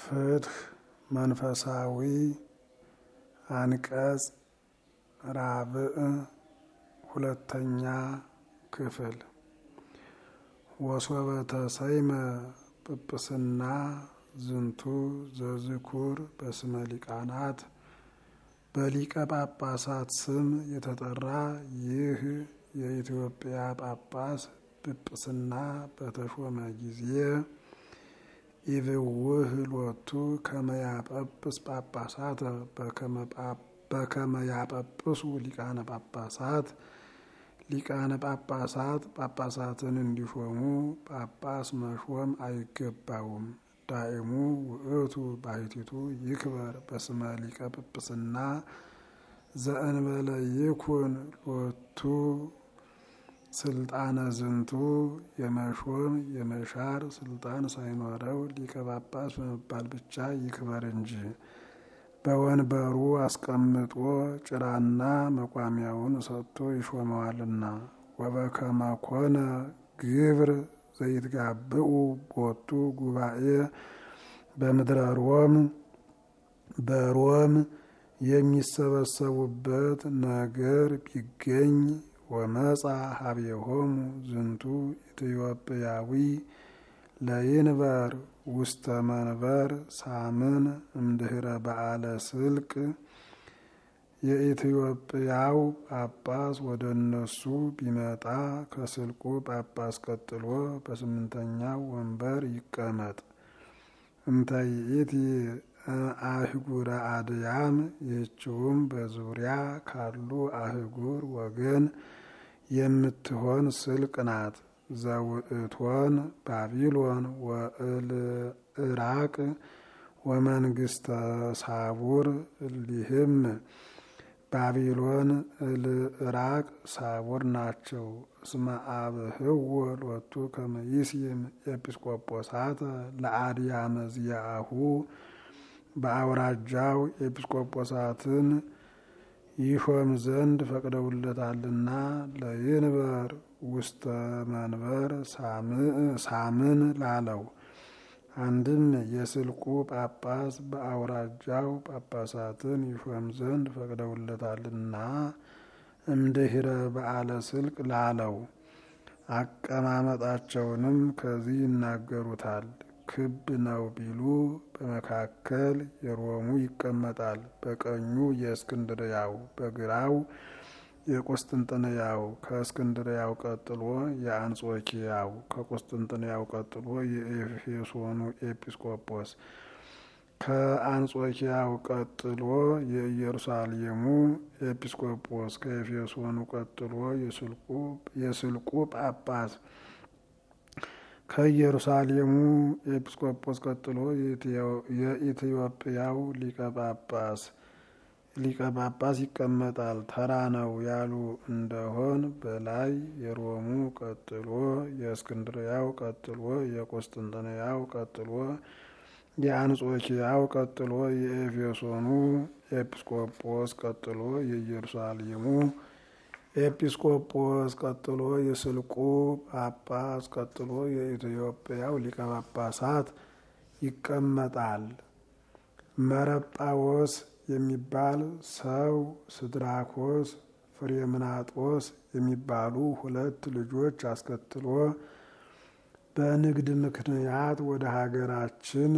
ፍትህ መንፈሳዊ አንቀጽ ራብዕ ሁለተኛ ክፍል ወሶበ ተሰይመ ጵጵስና ዝንቱ ዘዝኩር በስመ ሊቃናት በሊቀ ጳጳሳት ስም የተጠራ ይህ የኢትዮጵያ ጳጳስ ጵጵስና በተሾመ ጊዜ ኢብውህ ሎቱ ከመያጳጵስ ጳጳሳት በከመያጳጵሱ ሊቃነ ጳጳሳት ሊቃነ ጳጳሳት ጳጳሳትን እንዲሾሙ ጳጳስ መሾም አይገባውም። ዳእሙ ውእቱ ባሕቲቱ ይክበር በስመ ሊቀ ጵጵስና ዘእንበለ ይኩን ሎቱ ስልጣነ ዝንቱ የመሾም የመሻር ስልጣን ሳይኖረው ሊቀ ጳጳስ በመባል ብቻ ይክበር እንጂ በወንበሩ አስቀምጦ ጭራና መቋሚያውን ሰጥቶ ይሾመዋልና። ወበከመ ኮነ ግብር ዘይትጋብኡ ቦቱ ጉባኤ በምድረ ሮም በሮም የሚሰበሰቡበት ነገር ቢገኝ ወመጻ ሀቤሆሙ ዝንቱ ኢትዮጵያዊ ለይንበር ውስተ መንበር ሳምን እምድህረ በዓለ ስልቅ የኢትዮጵያው ጳጳስ ወደ እነሱ ቢመጣ ከስልቁ ጳጳስ ቀጥሎ በስምንተኛው ወንበር ይቀመጥ። እንተይእቲ አህጉረ አድያም ይህችውም በዙሪያ ካሉ አህጉር ወገን የምትሆን ስልቅ ናት። ዘውእቶን ባቢሎን ወእልዕራቅ ወመንግስተ ሳቡር እሊህም ባቢሎን፣ እልዕራቅ፣ ሳቡር ናቸው። እስመ አብህዎ ሎቱ ከመ ይስይም ኤጲስቆጶሳት ለአድያመ ዚአሁ በአውራጃው ኤጲስቆጶሳትን ይሾም ዘንድ ፈቅደውለታልና ለይንበር ውስተ መንበር ሳምን ላለው አንድም የስልቁ ጳጳስ በአውራጃው ጳጳሳትን ይሾም ዘንድ ፈቅደውለታልና እምድህረ በዓለ ስልቅ ላለው አቀማመጣቸውንም ከዚህ ይናገሩታል። ክብ ነው ቢሉ በመካከል የሮሙ ይቀመጣል። በቀኙ የእስክንድርያው፣ በግራው የቁስጥንጥንያው፣ ከእስክንድርያው ቀጥሎ የአንጾኪያው፣ ከቁስጥንጥንያው ቀጥሎ የኤፌሶኑ ኤጲስቆጶስ፣ ከአንጾኪያው ቀጥሎ የኢየሩሳሌሙ ኤጲስቆጶስ፣ ከኤፌሶኑ ቀጥሎ የስልቁ ጳጳስ ከኢየሩሳሌሙ ኤጲስቆጶስ ቀጥሎ የኢትዮጵያው ሊቀ ጳጳስ ሊቀ ጳጳስ ይቀመጣል። ተራ ነው ያሉ እንደሆን በላይ የሮሙ ቀጥሎ የእስክንድርያው ቀጥሎ የቁስጥንጥንያው ቀጥሎ የአንጾኪያው ቀጥሎ የኤፌሶኑ ኤጲስቆጶስ ቀጥሎ የኢየሩሳሌሙ ኤጲስቆጶስ ቀጥሎ የስልቁ ጳጳስ ቀጥሎ የኢትዮጵያው ሊቀ ጳጳሳት ይቀመጣል። መረጳዎስ የሚባል ሰው ስድራኮስ፣ ፍሬምናጦስ የሚባሉ ሁለት ልጆች አስከትሎ በንግድ ምክንያት ወደ ሀገራችን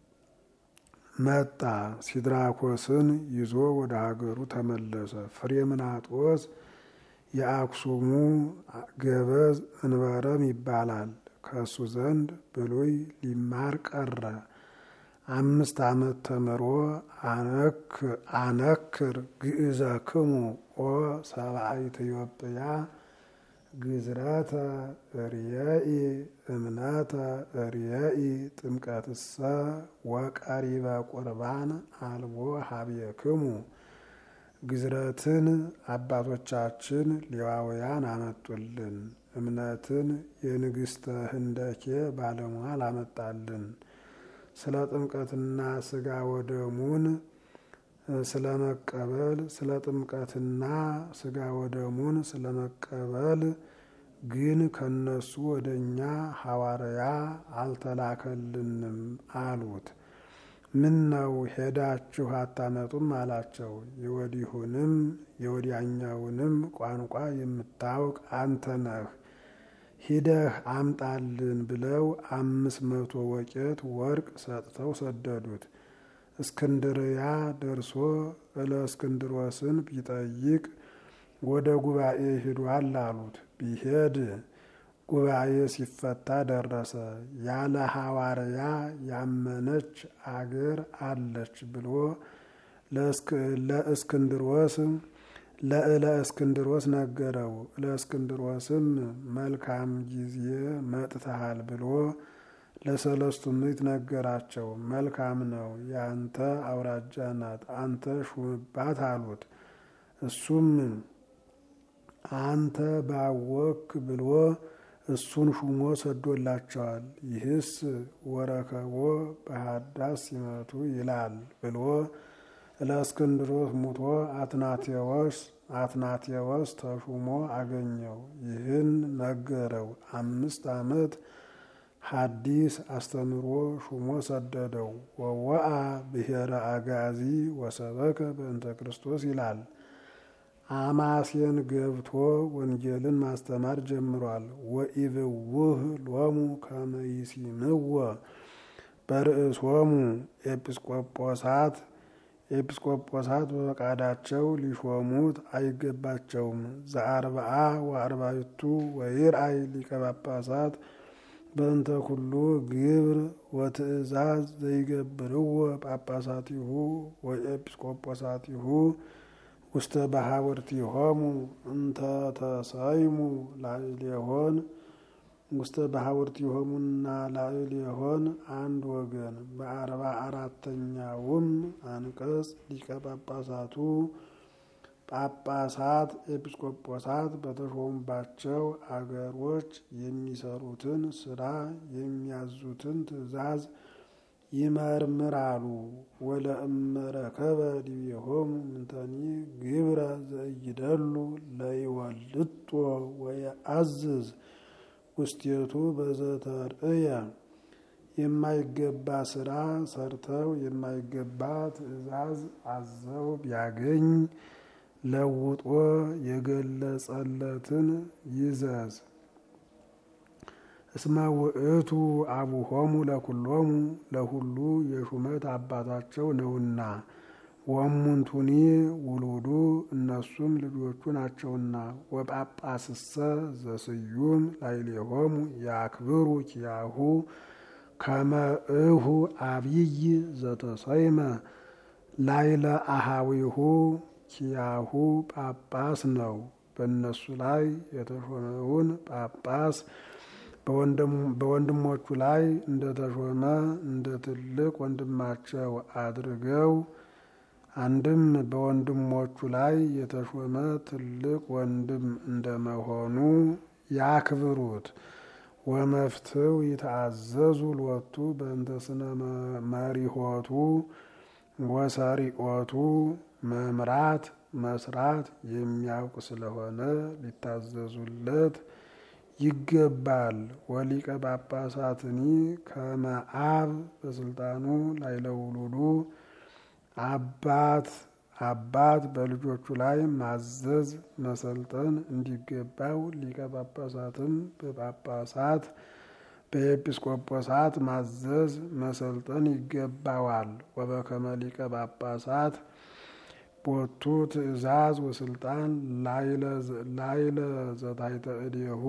መጣ። ሲድራኮስን ይዞ ወደ ሀገሩ ተመለሰ። ፍሬምናጦስ የአክሱሙ ገበዝ እንበረም ይባላል። ከእሱ ዘንድ ብሉይ ሊማር ቀረ። አምስት ዓመት ተምሮ አነክር ግእዘክሙ ኦ ሰብአ ኢትዮጵያ ግዝረተ ርእይ እምነተ ርእይ ጥምቀትሰ ወቀሪበ ቁርባን አልቦ ሀቤክሙ ግዝረትን አባቶቻችን ሌዋውያን አመጡልን። እምነትን የንግሥተ ህንደኬ ባለሟል አመጣልን። ስለ ጥምቀትና ስጋ ወደሙን ስለ መቀበል ስለ ጥምቀትና ስጋ ወደሙን ስለ መቀበል ግን ከነሱ ወደ እኛ ሐዋርያ አልተላከልንም አሉት። ምን ነው ሄዳችሁ አታመጡም አላቸው። የወዲሁንም የወዲያኛውንም ቋንቋ የምታውቅ አንተ ነህ፣ ሂደህ አምጣልን ብለው አምስት መቶ ወቄት ወርቅ ሰጥተው ሰደዱት። እስክንድርያ ደርሶ እለእስክንድሮስን ቢጠይቅ ወደ ጉባኤ ሂዷል አሉት። ቢሄድ ጉባኤ ሲፈታ ደረሰ። ያለ ሐዋርያ ያመነች አገር አለች ብሎ ለእስክንድሮስ ለእለ እስክንድሮስ ነገረው። ለእስክንድሮስም መልካም ጊዜ መጥተሃል ብሎ ለሰለስቱ ምዕት ነገራቸው። መልካም ነው፣ ያንተ አውራጃ ናት፣ አንተ ሹምባት አሉት። እሱም አንተ ባወክ ብሎ እሱን ሹሞ ሰዶላቸዋል። ይህስ ወረከቦ በሃዳስ ሲመቱ ይላል ብሎ ለእስክንድሮስ ሙቶ አትናቴዎስ አትናቴዎስ ተሹሞ አገኘው። ይህን ነገረው። አምስት ዓመት ሐዲስ አስተምሮ ሹሞ ሰደደው። ወወአ ብሔረ አጋዚ ወሰበከ በእንተ ክርስቶስ ይላል። አማሴን ገብቶ ወንጌልን ማስተማር ጀምሯል። ወኢብውህ ሎሙ ከመ ይሲምዎ በርእሶሙ ኤጲስቆጶሳት ኤጲስቆጶሳት በፈቃዳቸው ሊሾሙት አይገባቸውም። ዘአርብዓ ወአርባዕቱ ወይርአይ ሊቀ ጳጳሳት በእንተ ኩሉ ግብር ወትእዛዝ ዘይገብርዎ ጳጳሳቲሁ ወኤጲስቆጶሳቲሁ ውስተ ባሕውርቲሆሙ እንተ ተሰይሙ ላዕሌሆን ውስተ ባሕውርቲሆሙና ላዕሌሆን አንድ ወገን በአርባ አራተኛውም አንቀጽ ሊቀ ጳጳሳቱ ጳጳሳት ኤጲስቆጶሳት በተሾሙባቸው አገሮች የሚሰሩትን ስራ የሚያዙትን ትእዛዝ ይመርምራሉ። ወለእመረከበ ዲቤሆሙ ምንተኒ ግብረ ዘእይደሉ ለይወልጦ ወየአዝዝ ውስቴቱ በዘተርእየ የማይገባ ስራ ሰርተው የማይገባ ትእዛዝ አዘው ቢያገኝ ለውጦ የገለጸለትን ይዘዝ። እስመ ውእቱ አቡሆሙ ለኩሎሙ ለሁሉ የሹመት አባታቸው ነውና፣ ወሙንቱኒ ውሉዱ እነሱም ልጆቹ ናቸውና። ወጳጳስሰ ዘስዩም ላዕሌሆሙ ያክብሩ ኪያሁ ከመ እሁ አብይ ዘተሰይመ ላዕለ አሃዊሁ ኪያሁ ጳጳስ ነው። በእነሱ ላይ የተሾመውን ጳጳስ በወንድሞቹ ላይ እንደተሾመ እንደ ትልቅ ወንድማቸው አድርገው አንድም በወንድሞቹ ላይ የተሾመ ትልቅ ወንድም እንደመሆኑ ያክብሩት። ወመፍትው ይተአዘዙ ሎቱ በእንተ ስነ መሪሆቱ ወሰሪኦቱ መምራት መስራት የሚያውቅ ስለሆነ ሊታዘዙለት ይገባል። ወሊቀ ጳጳሳትኒ ከመ አብ በስልጣኑ ላይለውሉዱ አባት አባት በልጆቹ ላይ ማዘዝ መሰልጠን እንዲገባው ሊቀ ጳጳሳትም በጳጳሳት በኤጲስቆጶሳት ማዘዝ መሰልጠን ይገባዋል። ወበከመ ሊቀ ጳጳሳት ቦቱ ትእዛዝ ወስልጣን ላይለ ዘታይተ እዴሁ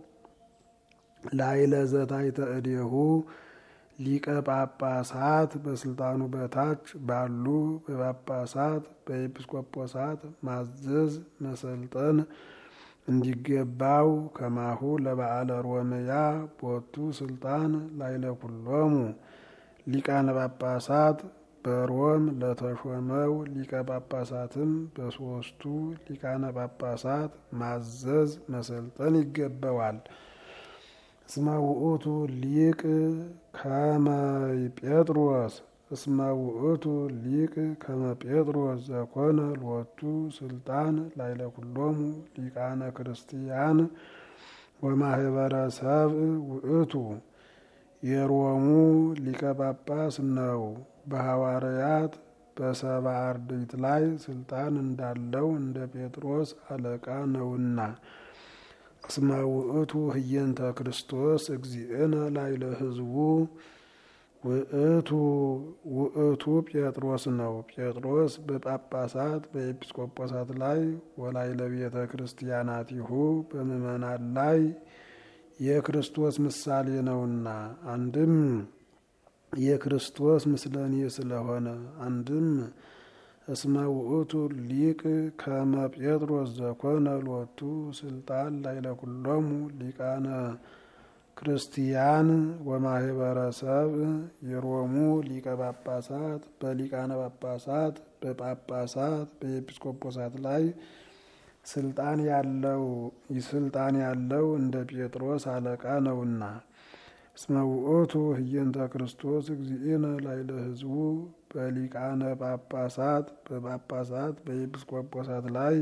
ላይለ ዘታይተ እዴሁ ሊቀ ጳጳሳት በስልጣኑ በታች ባሉ በጳጳሳት በኤጲስቆጶሳት ማዘዝ መሰልጠን እንዲገባው ከማሁ ለበዓለ ሮምያ ቦቱ ስልጣን ላይለ ኩሎሙ ሊቃነ ጳጳሳት በሮም ለተሾመው ሊቀ ጳጳሳትም በሶስቱ ሊቃነ ጳጳሳት ማዘዝ መሰልጠን ይገባዋል። እስመ ውእቱ ሊቅ ከመ ጴጥሮስ እስመ ውእቱ ሊቅ ከመ ጴጥሮስ ዘኮነ ሎቱ ስልጣን ላይለ ኩሎሙ ሊቃነ ክርስቲያን ወማህበረ ሰብእ ውእቱ የሮሙ ሊቀ ጳጳስ ነው። በሐዋርያት በሰባ አርድእት ላይ ስልጣን እንዳለው እንደ ጴጥሮስ አለቃ ነውና። እስመ ውእቱ ህየንተ ክርስቶስ እግዚእነ ላዕለ ሕዝቡ ውእቱ ውእቱ ጴጥሮስ ነው። ጴጥሮስ በጳጳሳት በኤጲስቆጶሳት ላይ ወላዕለ ቤተ ክርስቲያናቲሁ በምእመናን ላይ የክርስቶስ ምሳሌ ነውና አንድም የክርስቶስ ምስለኔ ስለሆነ አንድም እስመ ውእቱ ሊቅ ከመ ጴጥሮስ ዘኮነ ሎቱ ስልጣን ላዕለ ኩሎሙ ሊቃነ ክርስቲያን ወማህበረሰብ የሮሙ ሊቀ ጳጳሳት በሊቃነ ጳጳሳት በጳጳሳት በኤጲስቆጶሳት ላይ ስልጣን ያለው ስልጣን ያለው እንደ ጴጥሮስ አለቃ ነውና። እስመ ውእቱ ህየንተ ክርስቶስ እግዚእነ ላዕለ ሕዝቡ በሊቃነ ጳጳሳት በጳጳሳት በኤጲስቆጶሳት ላይ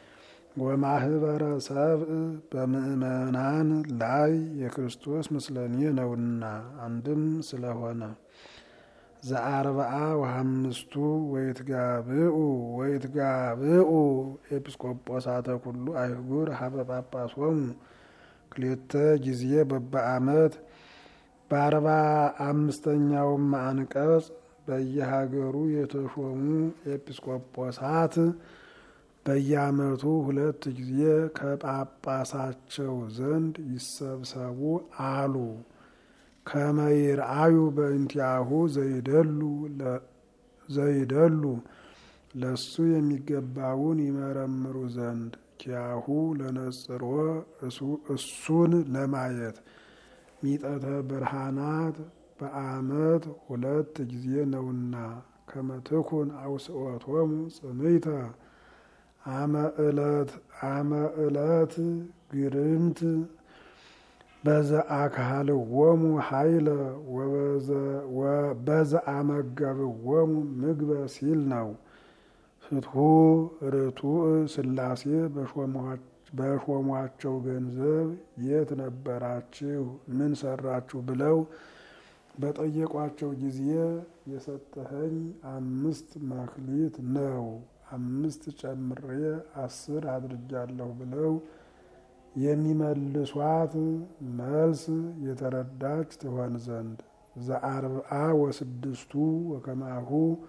ወማህበረሰብ በምእመናን ላይ የክርስቶስ ምስለኔ ነውና አንድም ስለሆነ ዘአርብዓ ወሐምስቱ ወይትጋብኡ ወይትጋብኡ ኤጲስቆጶሳተ ኩሉ አይጉር ሀበ ጳጳሶሙ ክሌተ ጊዜ በበዓመት በአርባ አምስተኛውም አንቀጽ በየሀገሩ የተሾሙ ኤጲስቆጶሳት በየዓመቱ ሁለት ጊዜ ከጳጳሳቸው ዘንድ ይሰብሰቡ አሉ። ከመይርአዩ በእንቲአሁ ዘይደሉ ዘይደሉ ለሱ የሚገባውን ይመረምሩ ዘንድ ኪያሁ ለነጽሮ እሱን ለማየት ሚጠተ ብርሃናት በዓመት ሁለት ጊዜ ነውና ከመትኩን አውስኦቶሙ ጽምይተ አመ ዕለት አመ ዕለት ግርምት በዘ አካልዎሙ ኃይለ በዘ አመገብዎሙ ምግበ ሲል ነው። ፍትሑ ርቱዕ ሥላሴ በሾሟቸው ገንዘብ የት ነበራችሁ? ምን ሰራችሁ? ብለው በጠየቋቸው ጊዜ የሰጠኸኝ አምስት መክሊት ነው፣ አምስት ጨምሬ አስር አድርጃለሁ ብለው የሚመልሷት መልስ የተረዳች ትሆን ዘንድ ዘአርብዓ ወስድስቱ ወከማሁ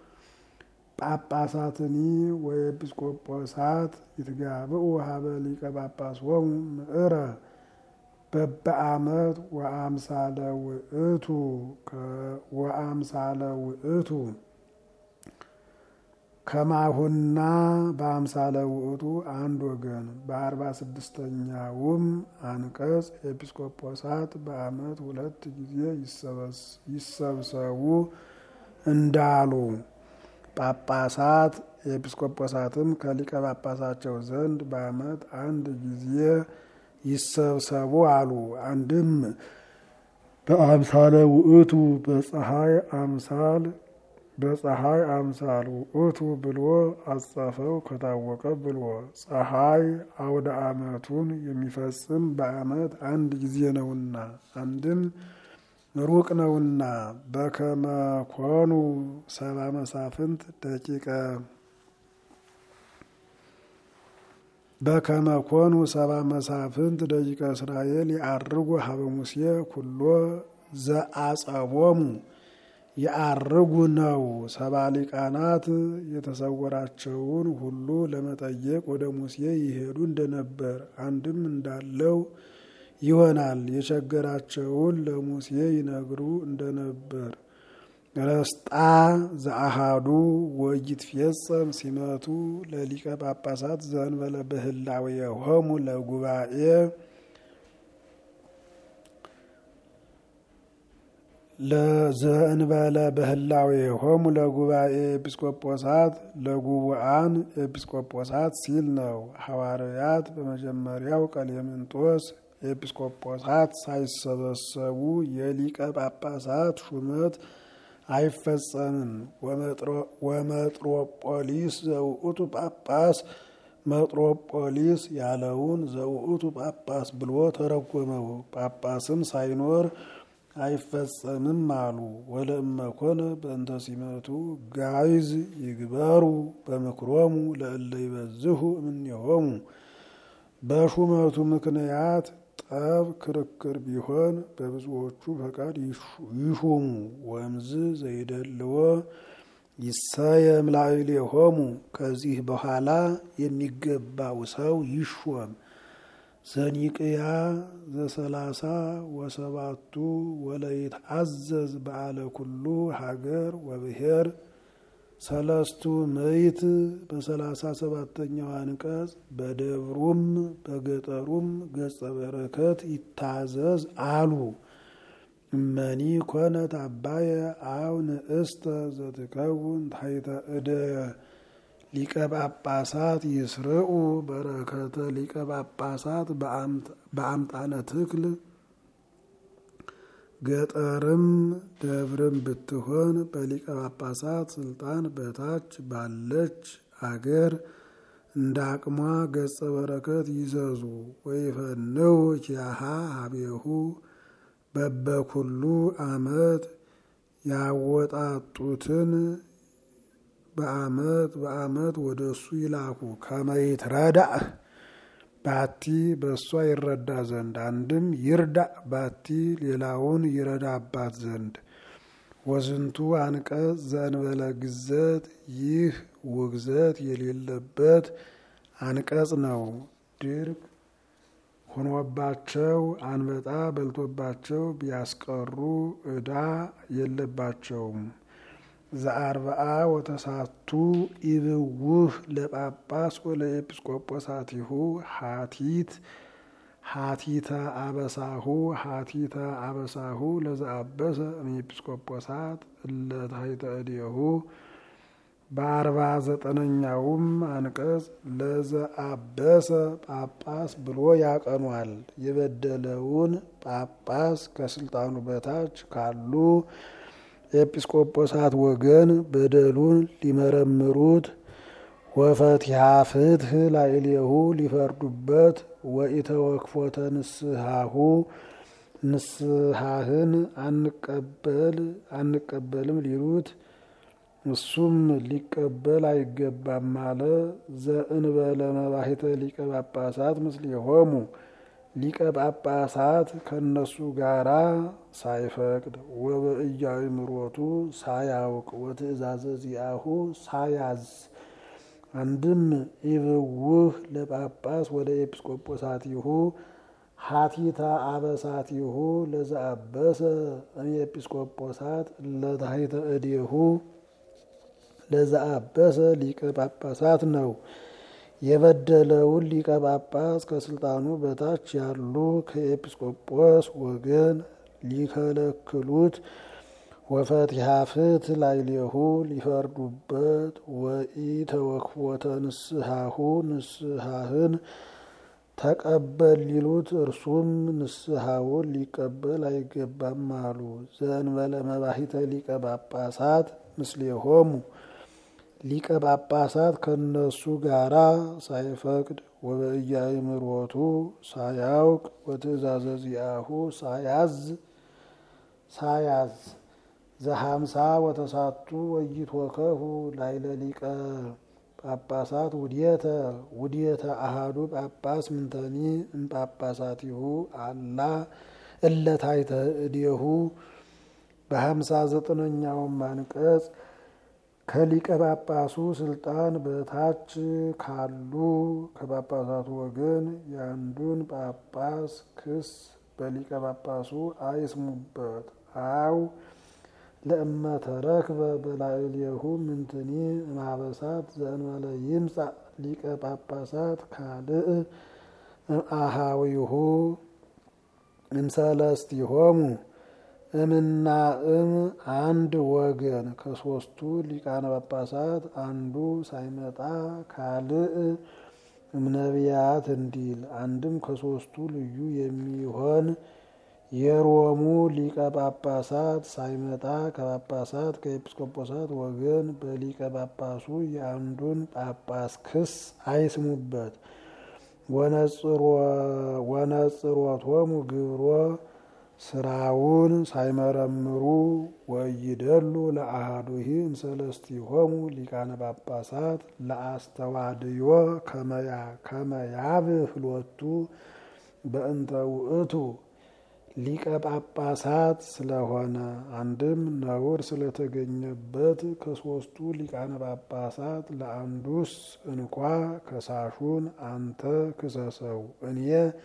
ጳጳሳትኒ ወኤጲስቆጶሳት ይትጋብኡ ሀበ ሊቀ ጳጳሶሙ ምዕረ በበዓመት ወአምሳለ ውእቱ ወአምሳለ ውእቱ ከማሁና በአምሳለ ውእቱ አንድ ወገን በአርባ ስድስተኛውም አንቀጽ ኤጲስቆጶሳት በዓመት ሁለት ጊዜ ይሰብሰቡ እንዳሉ ጳጳሳት ኤጲስቆጶሳትም ከሊቀ ጳጳሳቸው ዘንድ በዓመት አንድ ጊዜ ይሰብሰቡ አሉ። አንድም በአምሳለ ውእቱ በፀሐይ አምሳል በፀሐይ አምሳል ውእቱ ብሎ አጻፈው ከታወቀ ብሎ ፀሐይ አውደ ዓመቱን የሚፈጽም በዓመት አንድ ጊዜ ነውና አንድም ሩቅ ነውና በከመ ኮኑ ሰባ መሳፍንት ደቂቀ በከመ ኮኑ ሰባ መሳፍንት ደቂቀ እስራኤል ያርጉ ሀበ ሙሴ ኩሎ ዘአጸቦሙ ያርጉ ነው። ሰባ ሊቃናት የተሰወራቸውን ሁሉ ለመጠየቅ ወደ ሙሴ ይሄዱ እንደነበር አንድም እንዳለው ይሆናል። የቸገራቸውን ለሙሴ ይነግሩ እንደነበር ረስጣ ዘአሃዱ ወይትፌጸም ሲመቱ ለሊቀ ጳጳሳት ዘእንበለ በህላዌሆሙ ለጉባኤ ለዘእንበለ በህላዌሆሙ ለጉባኤ ኤጲስቆጶሳት ለጉቡአን ኤጲስቆጶሳት ሲል ነው። ሐዋርያት በመጀመሪያው ቀሌምንጦስ ኤጲስቆጶሳት ሳይሰበሰቡ የሊቀ ጳጳሳት ሹመት አይፈጸምም። ወመጥሮጶሊስ ዘውእቱ ጳጳስ መጥሮጶሊስ ያለውን ዘውእቱ ጳጳስ ብሎ ተረጎመው። ጳጳስም ሳይኖር አይፈጸምም አሉ። ወለእመኮነ በእንተ ሲመቱ ጋይዝ ይግበሩ በምክሮሙ ለእለ ይበዝሁ እምኔሆሙ በሹመቱ ምክንያት ጠብ ክርክር ቢሆን በብዙዎቹ ፈቃድ ይሹሙ። ወምዝ ዘይደልዎ ይሰየም ላዕሌሆሙ ከዚህ በኋላ የሚገባው ሰው ይሾም። ዘኒቅያ ዘሰላሳ ወሰባቱ ወለይት አዘዝ በዓለ ኩሉ ሀገር ወብሔር ሰለስቱ ምዕት በሰላሳ ሰባተኛው አንቀጽ በደብሩም በገጠሩም ገጸ በረከት ይታዘዝ አሉ። እመኒ ኮነት አባየ አው ንእስተ ዘትከውን ታሕተ እደ ሊቀ ጳጳሳት ይስርዑ በረከተ ሊቀ ጳጳሳት በአምጣነ ትክል ገጠርም ደብርም ብትሆን በሊቀ ጳጳሳት ስልጣን በታች ባለች አገር እንደ አቅሟ ገጸ በረከት ይዘዙ። ወይፈንው ኪያሃ ሀቤሁ በበኩሉ አመት ያወጣጡትን በአመት በአመት ወደ እሱ ይላኩ። ከመይት ረዳእ ባቲ በእሷ ይረዳ ዘንድ አንድም ይርዳእ ባቲ ሌላውን ይረዳባት ዘንድ። ወዝንቱ አንቀጽ ዘእንበለ ግዘት ይህ ውግዘት የሌለበት አንቀጽ ነው። ድርቅ ሆኖባቸው አንበጣ በልቶባቸው ቢያስቀሩ ዕዳ የለባቸውም። ዘአርብዓ ወተሳቱ ኢብውህ ለጳጳስ ወለኤጲስቆጶሳቲሁ ሀቲት ሀቲተ አበሳሁ ሀቲተ አበሳሁ ለዘአበሰ እምኤጲስቆጶሳት እለ ታሕተ እዴሁ በአርባ ዘጠነኛውም አንቀጽ ለዘአበሰ ጳጳስ ብሎ ያቀኗል። የበደለውን ጳጳስ ከስልጣኑ በታች ካሉ ኤጲስቆጶሳት ወገን በደሉን ሊመረምሩት ወፈቲሃ ፍትህ ላዕሌሁ ሊፈርዱበት ወኢተወክፎተ ንስሐሁ ንስሐህን አንቀበል አንቀበልም ሊሉት እሱም ሊቀበል አይገባም አለ። ዘእንበለ መባሂተ ሊቀ ጳጳሳት ምስሌሆሙ ሊቀ ጳጳሳት ከእነሱ ጋራ ሳይፈቅድ ወበእያእምሮቱ ሳያውቅ ወትእዛዘ ዚአሁ ሳያዝ አንድም ኢብውህ ለጳጳስ ወደ ኤጲስቆጶሳቲሁ ሀቲታ አበሳቲሁ ለዘአበሰ እምኤጲስቆጶሳት ለታሕተ እዴሁ ለዘአበሰ ሊቀ ጳጳሳት ነው። የበደለውን ሊቀ ጳጳስ ከስልጣኑ በታች ያሉ ከኤጲስቆጶስ ወገን ሊከለክሉት ወፈቲሃ ፍትህ ላዕሌሁ ሊፈርዱበት ወኢተወክፎተ ንስሐሁ ንስሐህን ተቀበል ሊሉት እርሱም ንስሐውን ሊቀበል አይገባም አሉ። ዘእንበለ መባሂተ ሊቀ ጳጳሳት ምስሌሆሙ ሊቀ ጳጳሳት ከነሱ ጋራ ሳይፈቅድ ወበእያእምሮቱ ሳያውቅ ወትእዛዘ ዚአሁ ሳያዝ ሳያዝ ዘሀምሳ ወተሳቱ ወይትወከፉ ላዕለ ሊቀ ጳጳሳት ውድየተ ውድየተ አሃዱ ጳጳስ ምንተኒ እምጳጳሳቲሁ አላ እለ ታሕተ እዴሁ በሀምሳ ዘጠነኛውም አንቀጽ ከሊቀ ጳጳሱ ስልጣን በታች ካሉ ከጳጳሳቱ ወገን የአንዱን ጳጳስ ክስ በሊቀ ጳጳሱ አይስሙበት። አው ለእመ ተረክበ በላዕሌሁ ምንትኒ እምአበሳት ዘእንበለ ይምጻእ ሊቀ ጳጳሳት ካልእ እምአሃዊሁ እምሰለስቲሆሙ እምና እም አንድ ወገን ከሶስቱ ሊቃነ ጳጳሳት አንዱ ሳይመጣ ካልእ እምነቢያት እንዲል አንድም ከሶስቱ ልዩ የሚሆን የሮሙ ሊቀ ጳጳሳት ሳይመጣ ከጳጳሳት ከኤጲስቆጶሳት ወገን በሊቀ ጳጳሱ የአንዱን ጳጳስ ክስ አይስሙበት። ወነጽሮቶሙ ግብሮ ስራውን ሳይመረምሩ ወይደሉ ለአሃዱሂ እምሰለስቲሆሙ ሊቃነ ጳጳሳት ለአስተዋድዮ ከመያብህ ሎቱ በእንተ ውእቱ ሊቀ ጳጳሳት ስለሆነ አንድም ነውር ስለተገኘበት ከሶስቱ ሊቃነ ጳጳሳት ለአንዱስ እንኳ ከሳሹን አንተ ክሰሰው እኔ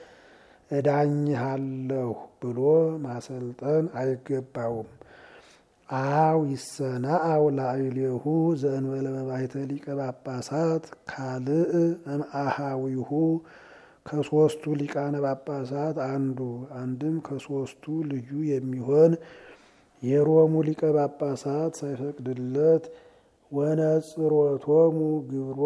እዳኝሃለሁ ብሎ ማሰልጠን አይገባውም። አው ይሰናአው ላዕሌሁ ዘእንበለ መባይተ ሊቀ ጳጳሳት ካልእ እምአሃዊሁ ከሶስቱ ሊቃነ ጳጳሳት አንዱ አንድም ከሶስቱ ልዩ የሚሆን የሮሙ ሊቀ ጳጳሳት ሳይፈቅድለት ወነጽሮቶሙ ግብሮ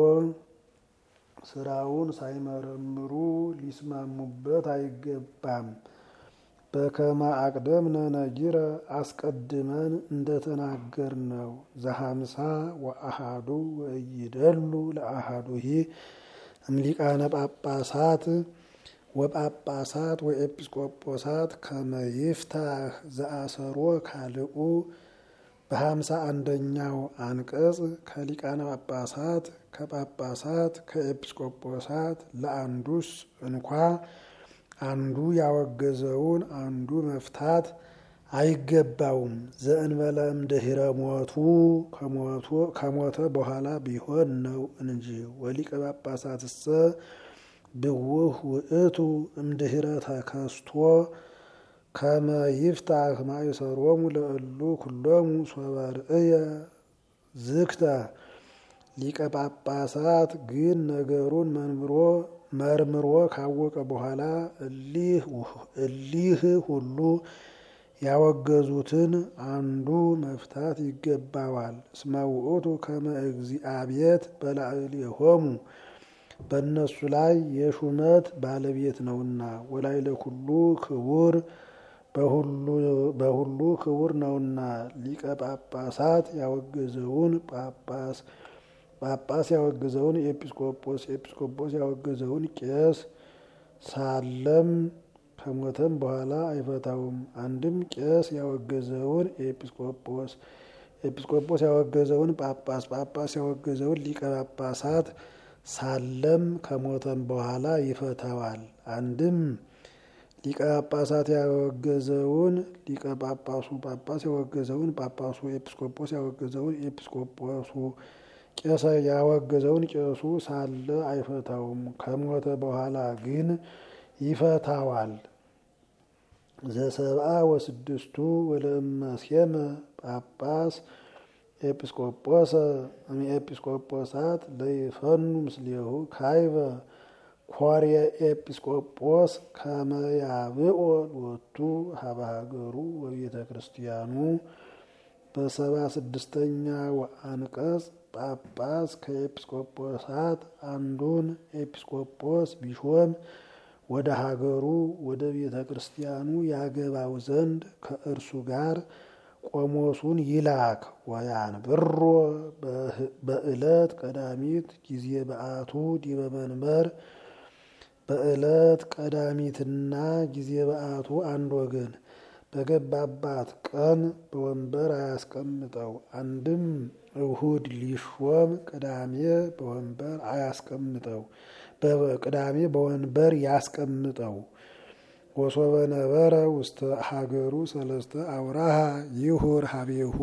ስራውን ሳይመረምሩ ሊስማሙበት አይገባም። በከመ አቅደምነ ነጊረ አስቀድመን እንደተናገር ነው። ዘሀምሳ ወአሃዱ ወእይደሉ ለአሃዱሂ እምሊቃነ ጳጳሳት ወጳጳሳት ወኤጲስቆጶሳት ከመይፍታህ ዘአሰሮ ካልኡ በሀምሳ አንደኛው አንቀጽ ከሊቃነ ጳጳሳት ከጳጳሳት ከኤጲስቆጶሳት ለአንዱስ እንኳ አንዱ ያወገዘውን አንዱ መፍታት አይገባውም። ዘእንበለ እምድኅረ ሞቱ ከሞተ በኋላ ቢሆን ነው እንጂ። ወሊቀ ጳጳሳትሰ ብውህ ውእቱ እምድኅረ ተከስቶ ከመ ይፍታህ ማእሰሮሙ ለእሉ ኩሎሙ ሶበ ርእየ ዝክተ ሊቀ ጳጳሳት ግን ነገሩን መንምሮ መርምሮ ካወቀ በኋላ እሊህ ሁሉ ያወገዙትን አንዱ መፍታት ይገባዋል። እስመ ውእቱ ከመ እግዚአብሔር በላዕሌሆሙ በእነሱ ላይ የሹመት ባለቤት ነውና፣ ወላዕለ ኩሉ ክቡር በሁሉ ክቡር ነውና። ሊቀ ጳጳሳት ያወገዘውን ጳጳስ ጳጳስ ያወገዘውን ኤጲስቆጶስ ኤጲስቆጶስ ያወገዘውን ቄስ ሳለም ከሞተም በኋላ አይፈታውም። አንድም ቄስ ያወገዘውን ኤጲስቆጶስ ኤጲስቆጶስ ያወገዘውን ጳጳስ ጳጳስ ያወገዘውን ሊቀ ጳጳሳት ሳለም ከሞተም በኋላ ይፈታዋል። አንድም ሊቀ ጳጳሳት ያወገዘውን ሊቀ ጳጳሱ ጳጳስ ያወገዘውን ጳጳሱ ኤጲስቆጶስ ያወገዘውን ኤጲስቆጶሱ ቄሰ ያወገዘውን ቄሱ ሳለ አይፈታውም። ከሞተ በኋላ ግን ይፈታዋል። ዘሰብአ ወስድስቱ ወለእመሴመ ጳጳስ ኤጲስቆጶሰ እምኤጲስቆጶሳት ለይፈኑ ምስሌሁ ካይበ ኮርየ ኤጲስቆጶስ ከመያብኦ ሎቱ ሀበ ሀገሩ ወቤተ ክርስቲያኑ በሰባ ስድስተኛው አንቀጽ ጳጳስ ከኤጲስቆጶሳት አንዱን ኤጲስቆጶስ ቢሾም ወደ ሀገሩ ወደ ቤተ ክርስቲያኑ ያገባው ዘንድ ከእርሱ ጋር ቆሞሱን ይላክ። ወያን ብሮ በዕለት ቀዳሚት ጊዜ በአቱ ዲበ መንበር በዕለት ቀዳሚትና ጊዜ በአቱ አንድ ወገን በገባባት ቀን በወንበር አያስቀምጠው። አንድም እሁድ ሊሾም ቅዳሜ በወንበር አያስቀምጠው፣ ቅዳሜ በወንበር ያስቀምጠው። ወሶበ ነበረ ውስተ ሀገሩ ሰለስተ አውራሃ ይሁር ሀቤሁ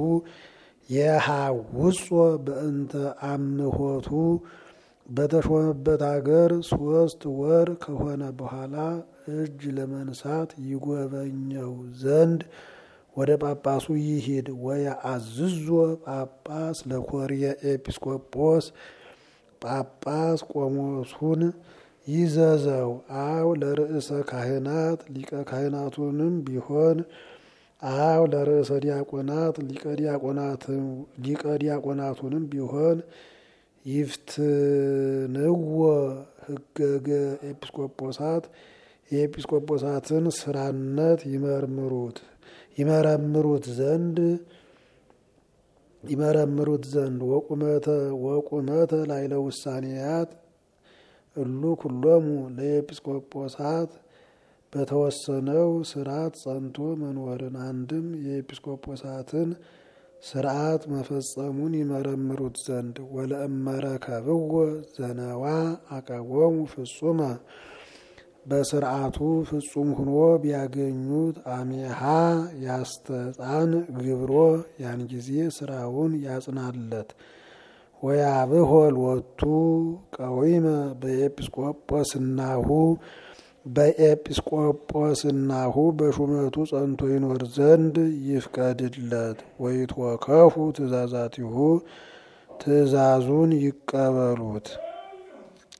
የሃውጾ በእንተ አምሆቱ በተሾመበት ሀገር ሶስት ወር ከሆነ በኋላ እጅ ለመንሳት ይጎበኘው ዘንድ ወደ ጳጳሱ ይሂድ። ወየአዝዞ ጳጳስ ለኮርየ ኤጲስቆጶስ ጳጳስ ቆሞሱን ይዘዘው። አው ለርእሰ ካህናት ሊቀ ካህናቱንም ቢሆን አው ለርእሰ ዲያቆናት ሊቀ ዲያቆናቱንም ቢሆን ይፍትንዎ ህገገ ኤጲስቆጶሳት የኤጲስቆጶሳትን ስራነት ይመርምሩት ይመረምሩት ዘንድ ይመረምሩት ዘንድ ወቁመተ ወቁመተ ላይለ ውሳኔያት እሉ ኩሎሙ ለኤጲስቆጶሳት በተወሰነው ስርዓት ጸንቶ መኖርን አንድም የኤጲስቆጶሳትን ስርዓት መፈጸሙን ይመረምሩት ዘንድ ወለእመረከብዎ ዘነዋ አቀቦሙ ፍጹመ በስርዓቱ ፍጹም ሁኖ ቢያገኙት አሜሃ ያስተጻን ግብሮ ያን ጊዜ ስራውን ያጽናለት ወያብሆ ሎቱ ቀዊመ በኤጲስቆጶስናሁ በኤጲስቆጶስናሁ በሹመቱ ጸንቶ ይኖር ዘንድ ይፍቀድለት። ወይትወከፉ ትእዛዛቲሁ ትእዛዙን ይቀበሉት።